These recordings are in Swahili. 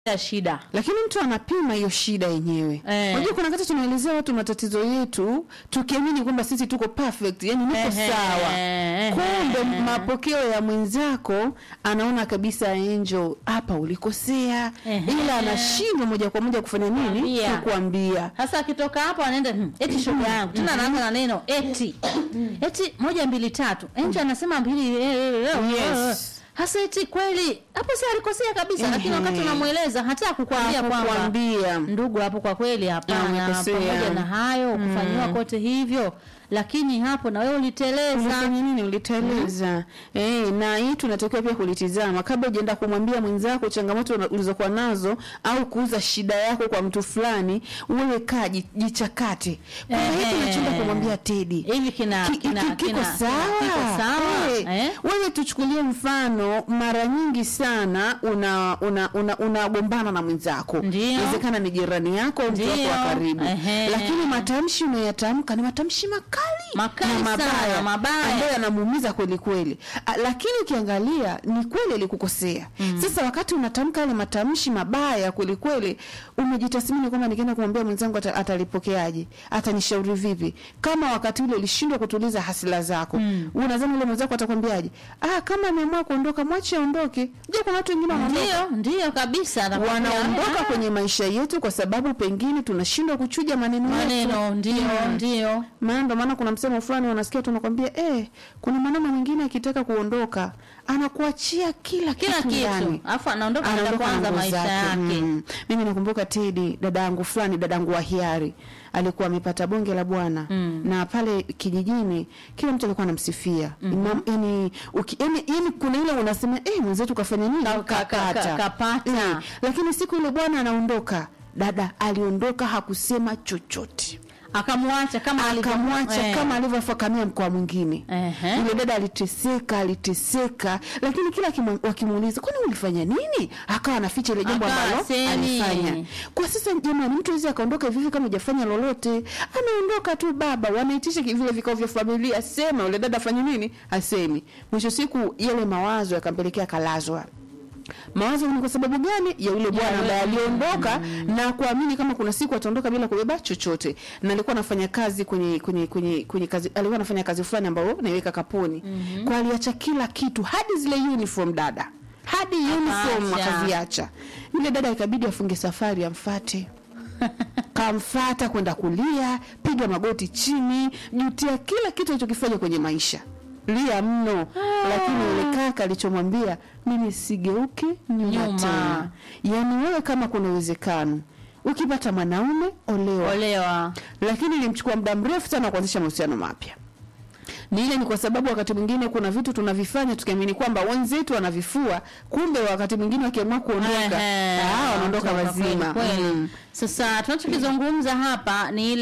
ya shida lakini mtu anapima hiyo shida yenyewe Eh. unajua kuna wakati tunaelezea watu matatizo yetu tukiamini kwamba sisi tuko perfect yani niko Ehe, sawa ehe, kumbe ehe. mapokeo ya mwenzako anaona kabisa Angel hapa ulikosea Ehe. ila anashindwa moja kwa moja kufanya nini Kuambia. kukuambia sasa akitoka hapo anaenda hmm, eti shoga yangu tena anaanza na neno eti eti moja mbili tatu enje anasema mbili eh, eh, eh, eh, eh. Yes. hasa eti kweli hapo si alikosea kabisa Ehe. lakini wakati unamweleza hata kukwambia kwamba kukuambia ndugu hapo kwa kweli hapana Amekosea. pamoja na hayo kufanyiwa kote hivyo lakini hapo na wewe uliteleza ulifanya nini uliteleza eh na hii tunatakiwa pia kulitizama kabla hujaenda kumwambia mwenzako changamoto una- ulizokuwa nazo au kuuza shida yako kwa mtu fulani wewe kaa ji- jichakate kwamba hiki Ehe. unachoenda kumwambia Tedi hivi kina Ki- kina ki- kiko kina- sawa, kiko sawa Eh, eh? wewe tuchukulie mfano mara nyingi sana una una una unagombana na mwenzako Ndio. inawezekana ni jirani yako au mtu wako wa Ndio. karibu Ehe. lakini matamshi unayatamka ni matamshi makali Makali na sana, mabaya mabaya. ambayo yanamuumiza kweli kweli A, lakini ukiangalia ni kweli alikukosea sasa wakati unatamka yale matamshi mabaya kweli kweli umejitathmini kwamba nikienda kumwambia mwenzangu ata, atalipokeaje atanishauri vipi kama wakati ule ulishindwa kutuliza hasila zako mm. unadhani ule mwenzako atakwambiaje ah kama ameamua kuondoka mwache aondoke je kuna watu wengine wanaondoka ndio ndio kabisa nakwambia. wanaondoka Ah, kwenye maisha yetu kwa sababu pengine tunashindwa kuchuja maneno yetu. maneno ndio Mm. ndio maana ndo maana kuna msemo fulani unasikia tunakwambia eh, kuna mwanaume mwingine akitaka kuondoka anakuachia kila kila kitu kitu ndani. alafu anaondoka anaenda Anaondoka na kwanza nguo maisha zake. yake Mm. Mimi nakumbuka Tedi, dada yangu fulani, dada yangu wa hiari alikuwa amepata bonge la bwana Mm. na pale kijijini kila mtu alikuwa anamsifia mm yani, uki, yani, yani kuna ile unasema eh, mwenzetu kafanya nini Ka- ka- ka- ka- kapata. Eh, lakini siku ile bwana anaondoka dada aliondoka hakusema chochote akamwacha kama alivyo- akamwacha eh. kama alivyofakamia mkoa mwingine Ehe. yule dada aliteseka aliteseka lakini kila kimu- wakimuuliza kwani ulifanya nini akawa anaficha ile jambo Akawa ambalo hasemi. alifanya kwa sasa jamani mtu awezi akaondoka hivi hivi kama hujafanya lolote anaondoka tu baba wanaitisha ki- vile vikao vya familia sema yule dada afanye nini asemi mwisho siku yale mawazo yakampelekea kalazwa mawazo ni kwa sababu gani ya yule bwana ambaye aliondoka na kuamini kama kuna siku ataondoka bila kubeba chochote na alikuwa anafanya kazi kwenye kwenye kwenye kwenye kazi alikuwa anafanya kazi fulani ambayo naiweka kapuni kwa aliacha kila kitu hadi zile uniform dada hadi uniform Akaacha. akaziacha yule dada ikabidi afunge safari amfate kamfata kwenda kulia piga magoti chini jutia kila kitu alichokifanya kwenye maisha lia mno lakini yule kaka alichomwambia mimi sigeuke nyuma, Nyuma. tena yaani wewe kama kuna uwezekano ukipata mwanaume olewa olewa lakini ilimchukua muda mrefu sana kuanzisha mahusiano mapya ni ile ni kwa sababu wakati mwingine kuna vitu tunavifanya tukiamini kwamba wenzetu wanavifua kumbe wakati mwingine wakiamua kuondoka Ehe, ah, wanaondoka kutoka wazima kweli, kweli. Mm. Sasa tunachokizungumza hapa ni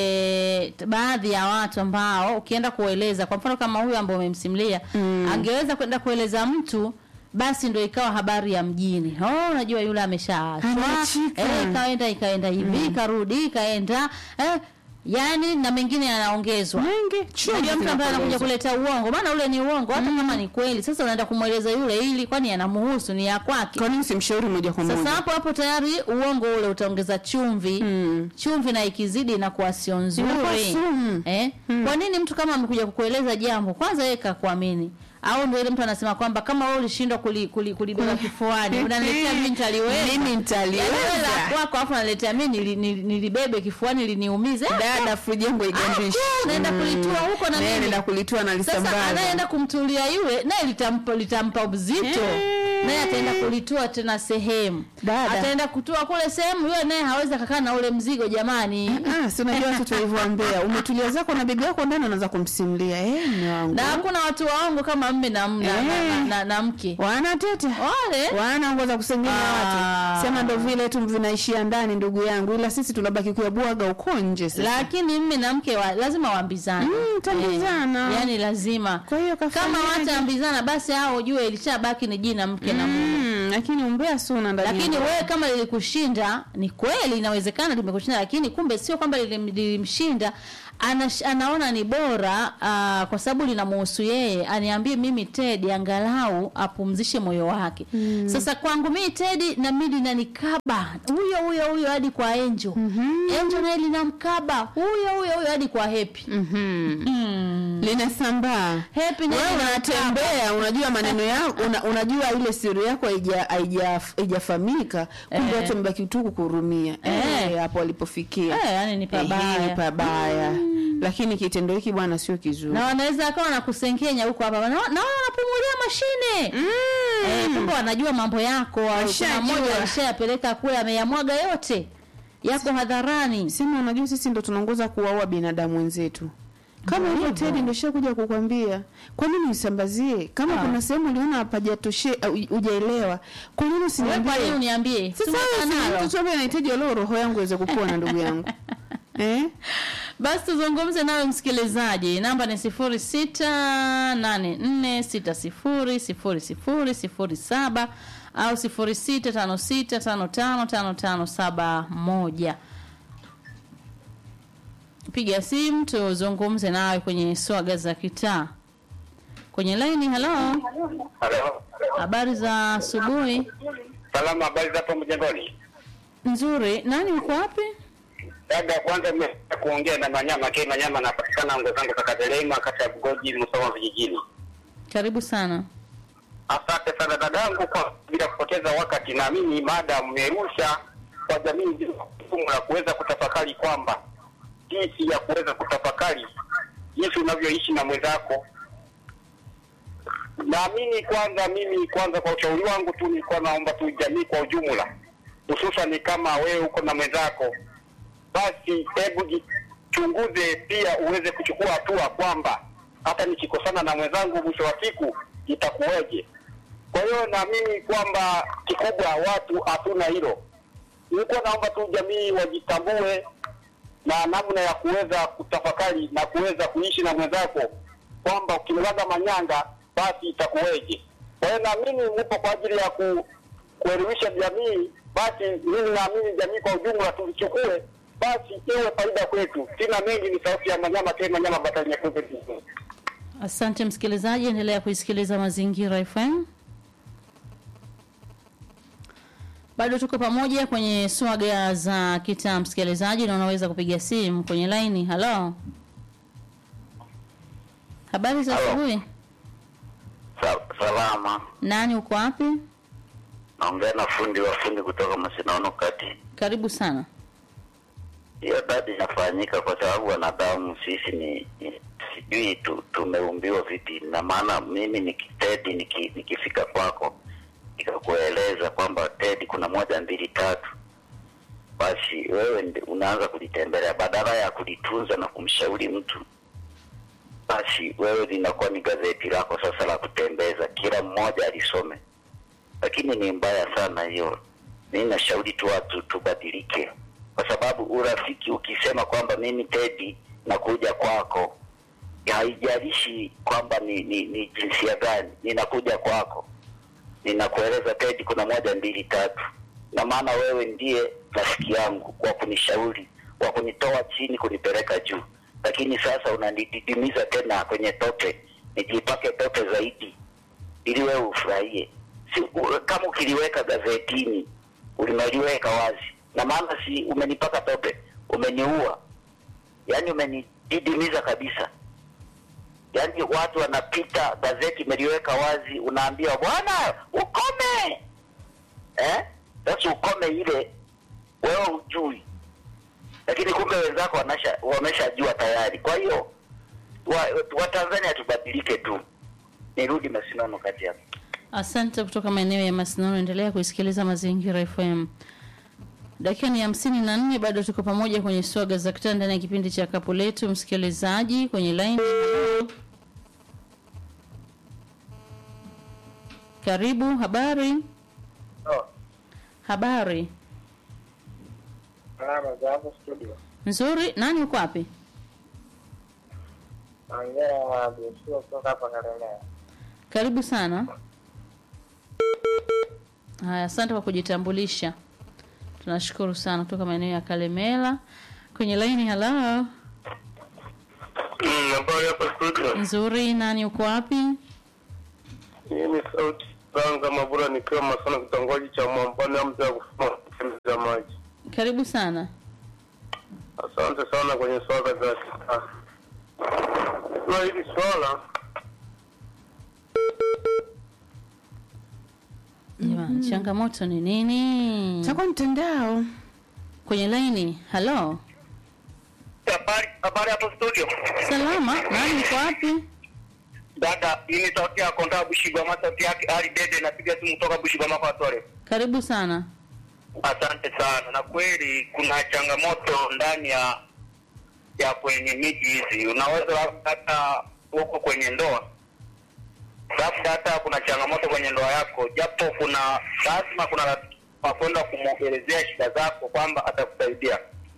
ile t- baadhi ya watu ambao ukienda kueleza, kwa mfano kama huyu ambaye umemsimulia Mm. angeweza kwenda kueleza mtu basi ndo ikawa habari ya mjini. Oh, unajua yule ameshaachwa, Ameachika. eh, ikaenda ikaenda hivi ikarudi ikaenda eh, yani na mengine yanaongezwa mengi chumvi Unajua mtu ambaye anakuja zinapolezwa. kuleta uongo, maana ule ni uongo, hata kama ni kweli. Sasa unaenda kumweleza yule ili, kwani anamuhusu, ni ya kwake. kwa nini simshauri moja kwa Sasa moja hapo hapo tayari uongo ule utaongeza chumvi Mm. chumvi na ikizidi inakuwa sio Inakuwa nzuri sumu. eh? Kwa nini mtu kama amekuja kukueleza jambo kwanza yeye kakuamini au ndio ile mtu anasema kwamba kama wewe ulishindwa kuli, kuli, kulibeba kifuani unaniletea mimi nitaliweza Mimi nitaliweza. Yaani wewe la kwako afu unaniletea mimi nili, nili, nilibebe kifuani liniumize dada friji yangu haigandishi Ah, naenda kulitua huko na mimi. naenda kulitua na sasa lisambaza anayeenda kumtulia yule naye litampa litampa uzito Eh. naye ataenda kulitua tena sehemu Dada. ataenda kutua kule sehemu yule naye hawezi akakaa na ule mzigo jamani Ah, si unajua watu tulivyoambea umetulia zako na bibi yako ndani anaanza kumsimulia eh mume wangu na hakuna watu waongo kama mme na, na, na, na, na, na mke wanateta wale wanaongoza kusengenya Ah. watu sema ndo vile tu vinaishia ndani ndugu yangu ila sisi tunabaki kuyabwaga uko nje sasa lakini mme na mke wa, lazima waambizane Mm, tambizana. Eh, yani lazima kwa hiyo kama kafanyaje? wataambizana basi hao ujue ilishabaki ni jina mke na mume Mm, lakini umbea suna ndani lakini ya- wewe kama lilikushinda ni kweli inawezekana limekushinda lakini kumbe sio kwamba lilim- lilimshinda Anash, anaona ni bora uh, kwa sababu linamuhusu yeye aniambie mimi Teddy angalau apumzishe moyo wake. Mm. Sasa kwangu mimi Teddy na mimi linanikaba huyo huyo huyo hadi kwa Angel. Mm-hmm. Angel naye linamkaba huyo huyo huyo hadi kwa Happy. Mhm. Mm. linasambaa Happy naye wewe linamkaba. unatembea unajua maneno yako una, unajua ile siri yako haija- haija- haijafahamika kumbe Eh. watu wamebaki tu kukuhurumia Eh. Eh, hapo walipofikia Eh, yani ni Eh, hii ni pabaya. pabaya lakini kitendo hiki bwana sio kizuri Na wanaweza akawa nakusengenya huko hapa. Na naona wanapumulia mashine. Mm. Eh, kumbe wanajua mambo yako au kuna Washajua. mmoja alishayapeleka kule ameyamwaga yote yako hadharani. sema unajua sisi ndo tunaongoza kuwaua binadamu wenzetu kama Ndio hivyo hivyo. Teddy ndio shakuja kukwambia kwa nini usambazie kama Ah. kuna sehemu uliona hapajatoshe au hujaelewa kwa nini Wewe usiniambie kwa nini uniambie? sasa Tumeka wewe si nalo. mtoto ambaye anahitaji leo roho yangu iweze kupona ndugu yangu eh Basi tuzungumze nawe msikilizaji. Namba ni 0684600007 au 0656555571. Piga simu tuzungumze nawe kwenye swaga za kitaa. Kwenye laini, halo. Halo. Habari za asubuhi. Salama, habari za hapo mjengoni? Nzuri. Nani uko wapi? Dada, kwanza nimeweza kuongea na Manyama K Manyama, napatikana ngo zangu Kakatelema, kata ya Bugoji, Musoma vijijini. Karibu sana. Asante sana dadangu, kwa bila kupoteza wakati, naamini mada mmerusha kwa jamii nzima la kuweza kutafakari kwamba jinsi ya kuweza kutafakari jinsi unavyoishi na mwenzako. Naamini kwanza, mimi kwanza, kwa ushauri wangu tu nilikuwa naomba tu jamii kwa ujumla, hususan kama wewe uko na mwenzako, basi hebu jichunguze pia uweze kuchukua hatua kwamba hata nikikosana na mwenzangu mwisho wa siku itakuwaje. Kwa hiyo naamini kwamba kikubwa watu hatuna hilo. Nilikuwa naomba tu jamii wajitambue na namna ya kuweza kutafakari na kuweza kuishi na mwenzako kwamba ukimwaga manyanga basi itakuweje. Kwa hiyo naamini nipo kwa ajili ya ku, kuelimisha jamii, basi mimi naamini jamii kwa ujumla tulichukue basi iwe faida kwetu. Sina mengi, ni sauti ya Manyama tena Manyama Batali Nyekundu. Asante msikilizaji, endelea kuisikiliza Mazingira FM. Bado tuko pamoja kwenye swaga za kitaa, msikilizaji, na unaweza kupiga simu kwenye laini. Halo, habari za Halo. asubuhi. Salama, Nani uko wapi? naongea na fundi wa fundi kutoka Masinaono kati. Karibu sana. hiyo dadi inafanyika kwa sababu wanadamu sisi ni, ni sijui tu, tumeumbiwa vipi na maana mimi nikitedi niki, nikifika kwako nikakueleza kwamba tedi kuna moja mbili tatu basi wewe ndi- unaanza kulitembelea badala ya kulitunza na kumshauri mtu basi wewe linakuwa ni gazeti lako sasa la kutembeza kila mmoja alisome lakini ni mbaya sana hiyo mi nashauri tu watu tubadilike kwa sababu urafiki ukisema kwamba mimi tedi nakuja kwako haijalishi kwamba ni, ni, ni jinsia gani ninakuja kwako ninakueleza tedi kuna moja mbili tatu na maana wewe ndiye rafiki yangu wa kunishauri wa kunitoa chini kunipeleka juu lakini sasa unanididimiza tena kwenye tope nijipake tope zaidi ili wewe ufurahie si, u, kama ukiliweka gazetini ulimeliweka wazi na maana si umenipaka tope umeniua yaani umenididimiza kabisa yaani watu wanapita gazeti imeliweka wazi unaambiwa bwana ukome eh sasa ukome ile wewe ujui lakini kumbe wenzako wanasha wameshajua tayari kwa hiyo watanzania wa Watanzania tubadilike tu nirudi masinono kati hapo Asante kutoka maeneo ya Masinono. Endelea kuisikiliza Mazingira FM. Dakika ni hamsini na nne, bado tuko pamoja kwenye swaga za kitaa ndani ya kipindi cha kapu letu. Msikilizaji kwenye line, karibu. Habari, Oh, habari salama za hapo studio. nzuri. Nani uko wapi? Naongea na Joshua kutoka hapa Kalemera. Karibu sana. Haya, asante kwa kujitambulisha. Tunashukuru sana kutoka maeneo ya Kalemela. Kwenye laini, halo. Mm, habari hapa studio. Nzuri, nani uko wapi? Hii ni sauti Zanga Mabura nikiwa Masana kitongoji cha Mwampani amza ya kufuma za maji. Karibu sana. Asante sana kwenye swala za sasa. Na hili swala Jamani, changamoto ni nini? Chakwa mtandao. Kwenye laini. Halo. Habari habari hapo studio. Salama, nani uko wapi? Dada, hii ni sauti ya Konda Bushigwama, sauti yake Ali Dede, napiga simu kutoka Bushigwama kwa Tore. Karibu sana. Asante sana. Na kweli kuna changamoto ndani ya ya kwenye miji hizi, unaweza labda hata huko kwenye ndoa, labda hata kuna changamoto kwenye ndoa yako, japo kuna lazima kuna rafiki wa kwenda kumwelezea shida zako kwamba atakusaidia,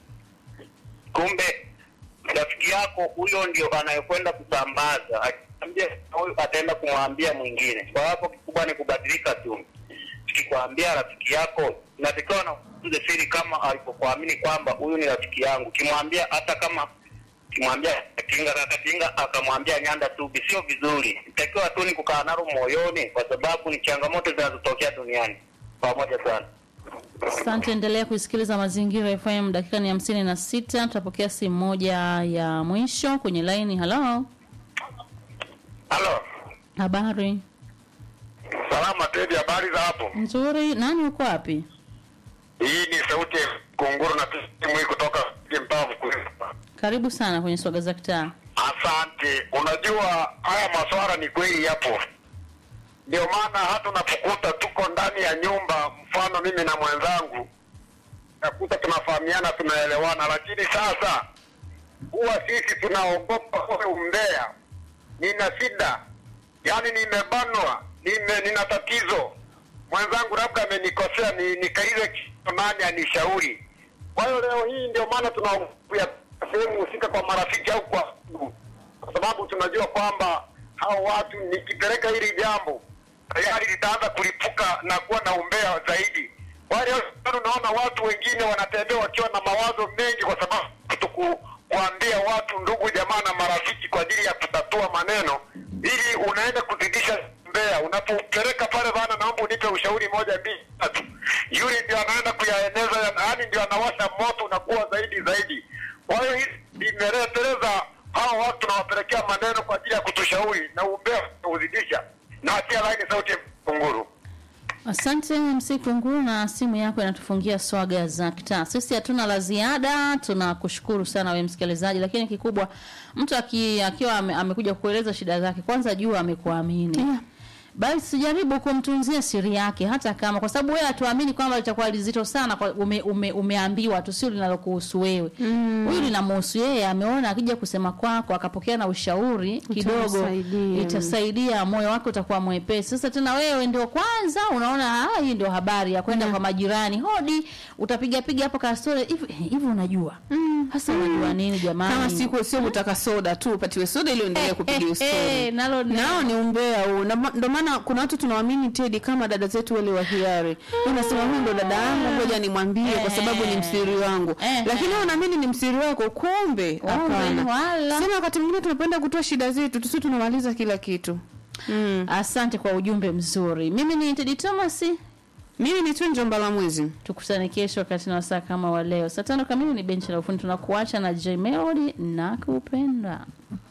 kumbe rafiki yako huyo ndio anayekwenda kusambaza, akiambia huyu ataenda kumwambia mwingine. Kwa hapo kikubwa ni kubadilika tu. Tukikwambia rafiki yako, inatakiwa na kuuze siri kama alipokuamini kwamba huyu ni rafiki yangu. Kimwambia hata kama kimwambia Katinga Kakatinga akamwambia Nyanda Tubi, sio vizuri. Itakiwa tu ni kukaa nalo moyoni, kwa sababu ni changamoto zinazotokea duniani. Pamoja sana. Asante, endelea kuisikiliza Mazingira FM. Dakika ni hamsini na sita. Tutapokea simu moja ya mwisho kwenye laini. Halo, Halo, habari salama Tedi, habari za hapo? nzuri. Nani uko wapi? Hii ni sauti ya kunguru na simu hii kutoka mtaa Mkulima. Karibu sana kwenye swaga za kitaa. Asante. Unajua haya maswara ni kweli yapo, ndio maana hata unapokuta tuko ndani ya nyumba, mfano mimi na mwenzangu, nakuta tunafahamiana, tunaelewana, lakini sasa huwa sisi tunaogopa ule umbea. Nina shida, yaani nimebanwa, nime, nina tatizo, mwenzangu labda amenikosea, ni nikaize kitu nani anishauri. Kwa hiyo leo hii ndio maana tunaogopa sehemu husika kwa marafiki au kwa ndugu, kwa sababu tunajua kwamba hao watu nikipeleka hili jambo tayari litaanza kulipuka na kuwa na umbea zaidi. Kwa hiyo unaona watu wengine wanatembea wakiwa na mawazo mengi, kwa sababu kutoku kuambia watu ndugu jamaa na marafiki kwa ajili ya kutatua maneno, ili unaenda kuzidisha umbea. Unapopeleka pale bana, naomba unipe ushauri moja mbili tatu, yule ndio anaenda kuyaeneza, yaani ndio anawasha moto unakuwa zaidi zaidi. Kwa hiyo hii imeleteleza hao watu tunawapelekea maneno kwa ajili ya kutushauri na umbea kuzidisha, na atia laini sauti ya kunguru. Asante MC Kunguru, na simu yako inatufungia swaga za kitaa. Sisi hatuna la ziada, tunakushukuru sana wewe msikilizaji, lakini kikubwa mtu aki, akiwa ame, amekuja kueleza shida zake, kwanza jua amekuamini Yeah. basi jaribu kumtunzia siri yake, hata kama kwa sababu wewe hatuamini kwamba litakuwa lizito sana kwa ume, ume, umeambiwa tu, sio linalokuhusu wewe huyu linamhusu yeye. Ameona akija kusema kwako akapokea na ushauri kidogo, Itamsaidia. itasaidia, moyo wake utakuwa mwepesi. Sasa tena wewe ndio kwanza unaona ah, hii ndio habari ya kwenda kwa majirani, hodi, utapiga piga hapo kastori hivi hivi, unajua hasa unajua nini jamani? Kama siku sio kutaka soda tu upatiwe soda ili uendelee kupiga eh, ustori. eh, nalo ni- nao ni umbea huu. Na ma- Ndio maana kuna watu tunawaamini Tedi kama dada zetu wale wa hiari. Unasema huyu ndo dada yangu, ngoja nimwambie kwa sababu ni msiri wangu. Eh, Lakini eh. wewe unaamini ni msiri wako, kumbe Kumbe, hapana. wala. Sema wakati mwingine tunapenda kutoa shida zetu, tusi tunamaliza kila kitu. Mm. Asante kwa ujumbe mzuri. Mimi ni Tedi Thomas. Mimi ni Tunjo Mbalamwezi. Tukutane kesho wakati na wasaa kama wa leo saa tano kamili. Ni benchi la ufundi, tunakuacha na J Melody na kupenda